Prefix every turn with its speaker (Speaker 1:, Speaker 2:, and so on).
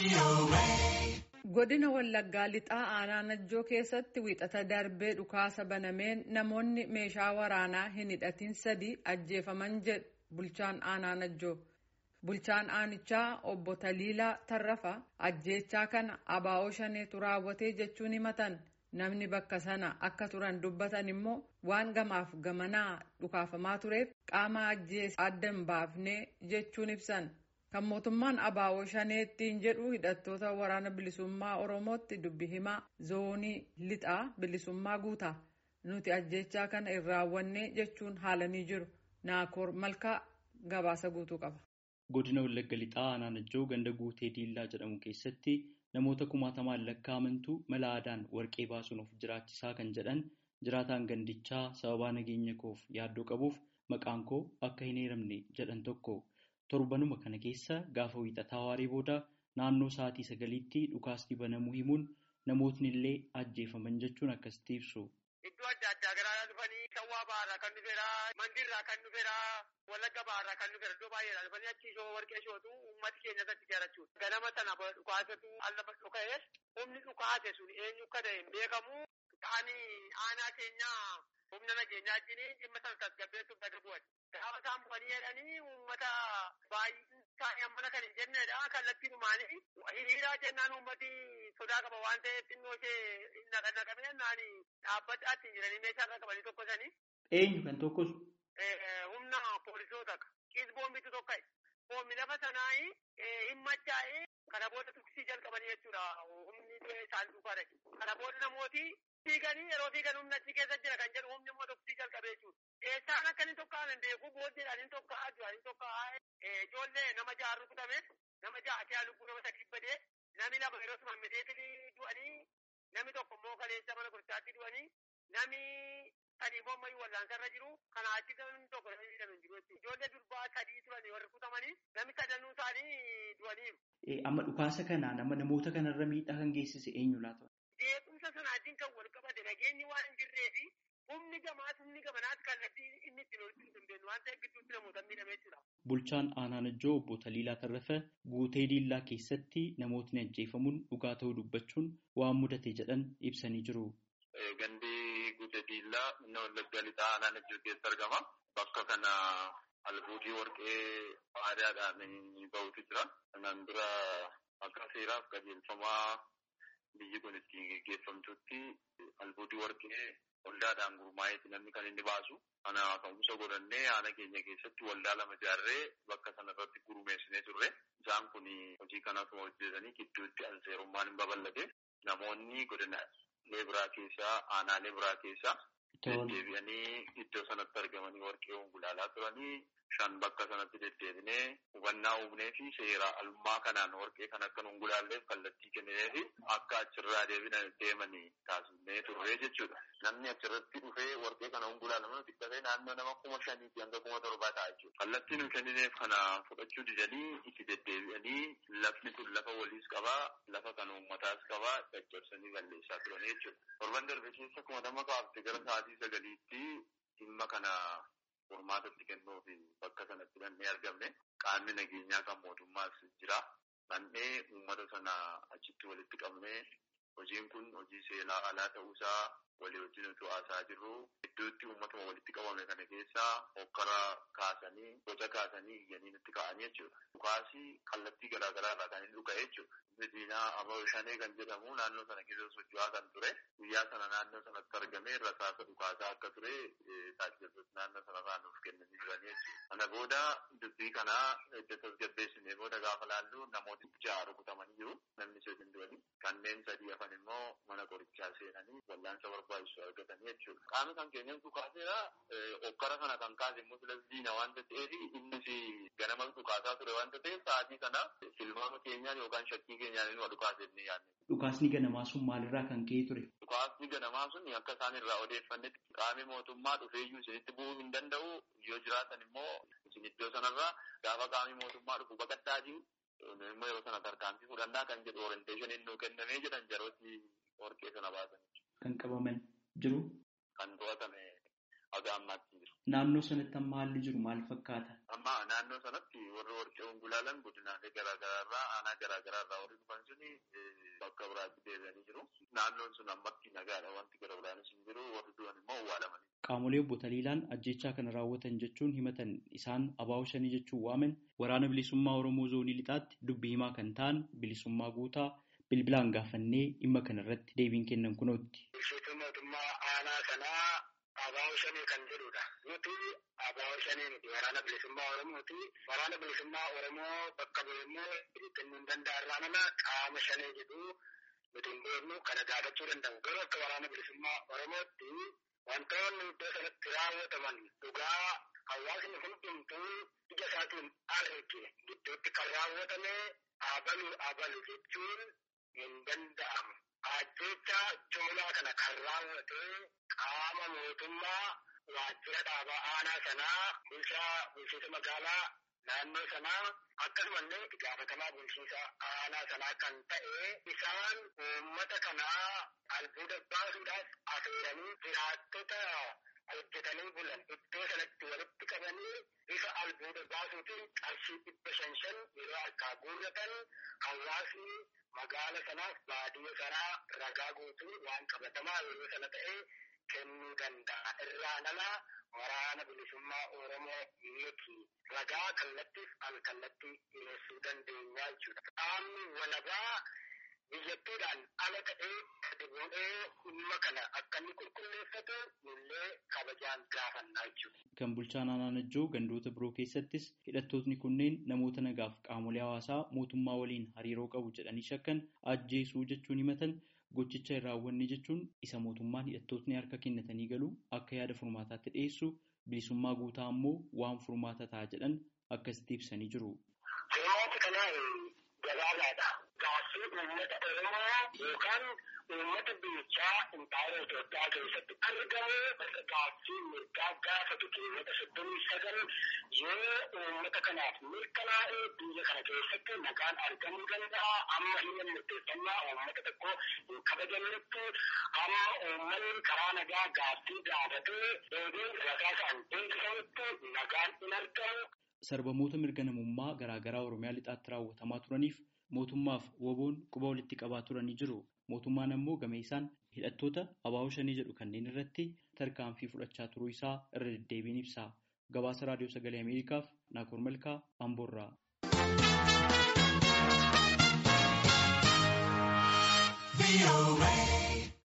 Speaker 1: Godina Wallaggaa lixaa aanaa Najjoo keessatti wiixata darbee dhukaasa banameen namoonni meeshaa waraanaa hin hidhatin sadi ajjeefaman jedhu bulchaan aanaa Najjoo. Bulchaan aanichaa obbo Taliilaa Tarrafa ajjeechaa kana abaa'oo shaneetu raawwatee jechuun himatan. Namni bakka sana akka turan dubbatan immoo waan gamaaf gamanaa dhukaafamaa tureef qaama ajjeese adda hin baafne jechuun ibsan. Kan mootummaan abaa'oo shaneettiin jedhu hidhattoota waraana bilisummaa Oromootti dubbi himaa zoonii lixaa bilisummaa guutaa. Nuti ajjeechaa kana hin raawwanne jechuun haalanii jiru. Naakoor Malkaa gabaasa guutuu qaba.
Speaker 2: Godina Wallagga lixaa aanaa Najjoo ganda guutee diillaa jedhamu keessatti namoota kumaatamaan lakkaa'amantu mala aadaan warqee baasuun of jiraachisaa kan jedhan jiraataan gandichaa sababaa nageenya koof yaaddoo qabuuf maqaan koo akka hin eeramne jedhan tokko. Torbanuma kana keessa gaafa wiixataa waaree booda naannoo sa'aatii sagaliitti dhukaasni banamuu himuun namootni illee ajjeefaman jechuun akkasitti ibsu.
Speaker 3: Iddoo adda addaa garaa dhufanii shawwaa ba'aarraa kan dhufeera, mandiirraa kan dhufeera, wallagga ba'aarraa kan dhufeera iddoo baay'eedhaa dhufanii achi shoo warqee shootu uummati keenya irratti jaarachuudha. Ganama sana dhukaasatu allafa dhuka'ee humni dhukaase sun eenyu akka ta'e hin beekamu. Ta'anii aanaa keenyaa humna nageenyaa wajjin dhimma sana tasgabbeessuuf gadi bu'an. Gaafa isaan bu'anii jedhanii uummata baay'ee mana kan hin jennedha. Kallattiinumaanii hiriiraa jennaan uummati sodaa qaba waan ta'eef xinnoo ishee naqannaqamee naani dhaabbataatti jiranii meeshaa irra qabanii tokkosanii.
Speaker 2: Eenyu kan tokkosu?
Speaker 3: Humna poolisoota qisboombitu tokko Hoomni lafa sanaayi hin machaa'ee kana booda tuksii jalqabanii jechuudha. Humni isaan dhufaadha. Kana booda namooti fiiganii yeroo fiigan humna achi keessa jira kan jedhu humni immoo tuksii jalqabee jechuudha. Eessaan akka inni tokko hin beeku booddeedhaan inni tokko ajjaa inni tokko ijoollee nama ja'a rukutame nama ja'a kee lubbuu nama sadii badee namni lama yeroo suma miteetii du'anii namni tokko immoo kaleessa mana gurgurtaatti du'anii namni sadii immoo ammayyuu wallaansarra jiru kana achi namni tokko namni hidhame jiru jechuudha. Ijoollee durbaa sadii turanii warri rukutamanii namni sadanuu isaanii du'aniiru.
Speaker 2: Amma dhukaasa kana nama namoota kanarra miidhaa kan geessise eenyu laata?
Speaker 3: Beekumsa sanaatiin kan wal qabate nageenyi waan hin jirree fi humni gamaas humni gamanaas kallattii inni ittiin hojjechuu hin dandeenyu waan ta'eef gidduutti namoota miidhamee jira.
Speaker 2: Bulchaan aanaa Najjoo obbo Taliilaa Tarrafa guutee diillaa keessatti namootni ajjeefamuun dhugaa ta'uu dubbachuun waan mudate jedhan ibsanii jiru.
Speaker 4: Gandi guutee diillaa inni wallaggaa lixaa aanaa Najjoo keessa argama. Bakka kana albuudii warqee aadaadhaan bahutu jira. Kanaan dura akka seeraaf qajeelfamaa biyyi kun ittiin geggeeffamtutti albuudii warqee waldaadhaan gurmaa'eeti namni kan inni baasu. Kana ka'umsa godhannee aanaa keenya keessatti waldaa lama ijaarree bakka sanarratti gurmeessinee turre. Isaan kun hojii kanatuma hojjetanii gidduutti alseerummaan hin babal'ate. Namoonni godina leebiraa keessaa aanaalee biraa keessaa deddeebi'anii iddoo sanatti argamanii warqee ongulaalaa turanii shan bakka sanatti deddeebinee hubannaa uumnee fi seera alummaa kanaan warqee kan akka ongulaalleef kallattii kennee fi akka achirraa deemanii taasifnee turree jechuudha. Namni achirratti dhufee warqee kana ongulaalaman xiqqatee naannoo nama kuma shaniitti hanga kuma torbaa ta'a jechuudha. Kallattii nu kennineef kana fudhachuu didanii itti deddeebi'anii lafni kun lafa waliis qabaa, lafa kan uummataas qabaa, caccabsanii balleessaa turan jechuudha. Torban darbe keessa kuma nama kaafte gara sa'aatii sagaliitti dhimma kana furmaatatti kennuuf bakka sanatti dhannee argamne qaamni nageenyaa kan mootummaas jira. Dhannee uummata sana achitti walitti qabnee hojiin kun hojii seelaa alaa ta'uusaa walii wajjin utuu haasaa jirru gidduutti uummatuma walitti qabame kana keessaa hokkara kaasanii boca kaasanii iyyanii nutti ka'anii jechuudha. Dhukaasii kallattii garaagaraa irraa kan inni dhuka'e jechuudha. Diinaa Aboo Shanee kan jedhamu naannoo sana keessa socho'aa kan ture. Guyyaa sana naannoo sanatti argamee rasaasa dhukaasaa akka ture taajjabtoota naannoo sanarraa nuuf kennanii jiranii jechuudha. Kana booda dubbii kanaa edda tasgabbeessinee booda gaafa laallu namooti ja'a rukutamanii jiru. Namni sadii du'anii kanneen sadii hafan immoo mana qorichaa seenanii wallaansa barbaachisu argatanii jechuudha. Qaamni kan keenyan dhukaaseera hokkara kana kan kaase immoo filas diina waanta ta'eef innis ganama dhukaasaa ture waanta ta'eef sa'aatii kana filmaama keenyaan yookaan shakkii keenyaan inni dhukaase inni yaadne.
Speaker 2: Dhukaasni ganamaa sun maalirraa kan ka'e ture?
Speaker 4: Dhukaasni ganamaa sun akka isaan irraa odeeffannetti qaamni mootummaa dhufeeyyuu isinitti bu'uu hin danda'u yoo jiraatan immoo isin iddoo sanarraa gaafa qaamni mootummaa dhufu baqadhaatii immoo yeroo sana tarkaanfii fudhannaa kan jedhu orienteeshiniin nuu kennamee jedhan jarooti warqee sana baasan.
Speaker 2: Kan qabaman jiru?
Speaker 4: Kan to'atame haga ammaatti jiru.
Speaker 2: Naannoo sanatti amma haalli jiru maal fakkaata?
Speaker 4: Amma naannoo sanatti warri warqee ongulaalan godinaalee garaagaraarraa aanaa garaagaraarraa warri dhufan suni bakka biraatti deebi'anii jiru. Naannoon sun ammatti nagaadha wanti gara biraanis hin jiru warri du'an immoo awwaalamanii.
Speaker 2: Qaamolee obbo Taliilaan ajjechaa kana raawwatan jechuun himatan isaan abaa'oo shanii jechuun waaman waraana bilisummaa Oromoo zoonii lixaatti dubbii himaa kan ta'an bilisummaa guutaa bilbilaan gaafannee dhimma kana irratti deebiin kennan kunootti.
Speaker 3: Bulchiinsa mootummaa aanaa sanaa abaa'oo shanii kan jedhudha. Nuti abaa'oo shanii miti waraana bilisummaa Oromooti. Waraana bilisummaa Oromoo bakka bu'emmoo kennuu hin danda'arraa nama qaama shanii jedhu nuti hin beeknu kana gaafachuu danda'u. Garuu akka waraana bilisummaa Oromootti wantoonni iddoo sanatti raawwataman dhugaa hawaasni hundumtuu ija isaatiin arge gidduutti kan raawwatame abalu abalu jechuun hin danda'amu. Ajjecha jumlaa kana kan raawwate qaama mootummaa waajjira dhaabaa aanaa sanaa bulchaa bulchiinsa magaalaa naannoo sanaa akkasumallee itti gaafatamaa bulchiinsa aanaa sanaa kan ta'e isaan uummata kanaa albuuda baasuudhaaf affeeranii jiraattota hojjetanii bulan iddoo sanatti walitti qabanii bifa albuuda baasuutiin qarshii dhibba shan shan yeroo harkaa guurratan hawaasni magaala sanaaf baadiyyaa sanaa ragaa guutuu waan qabatamaa yeroo sana ta'e kennuu danda'a. Irraa ala waraana bilisummaa Oromoo miti. Ragaa kallattiif al kallattii dhiyeessuu dandeenya jechuudha. Qaamni walabaa biyyattiidhaan ala ta'ee gadi bu'ee dhimma kana akka inni qulqulleeffatu nullee kabajaan gaafannaa jechuudha.
Speaker 2: Kan bulchaan Anaanajjoo gandoota biroo keessattis hidhattootni kunneen namoota nagaaf qaamolee hawaasaa mootummaa waliin hariiroo qabu jedhanii shakkan ajjeesuu jechuun himatan gochicha hin raawwanne jechuun isa mootummaan hidhattootni harka kennatanii galu akka yaada furmaataatti dhiyeessu bilisummaa guutaa ammoo waan furmaata ta'a jedhan akkasitti ibsanii jiru.
Speaker 3: Furmaati kanaa gabaabaadha. Gaaffii uummata Oromoo yookaan uummata biyyichaa impaayera Itoophiyaa keessatti argamu gaaffii mirgaa gaafatu keewwata soddomii sagal yoo uummata kanaaf mirkanaa'ee biyya kana keessatti nagaan argamuu danda'a. Amma himma murteeffannaa uummata tokko hin kabajamnetti amma uummanni karaa nagaa gaaffii gaafatee deebiin ragaa isaan beeksisamutti nagaan hin argamu.
Speaker 2: Sarbamoota mirga namummaa garaagaraa Oromiyaa lixaatti raawwatamaa turaniif mootummaaf woboon quba walitti qabaa turanii jiru. Mootummaan ammoo game isaan hidhattoota abaa'oo shanii jedhu kanneen irratti tarkaanfii fudhachaa turuu isaa irra deddeebiin ibsa. Gabaasa Raadiyoo Sagalee Ameerikaaf Naakoor Malkaa Amboorraa.
Speaker 5: Be away.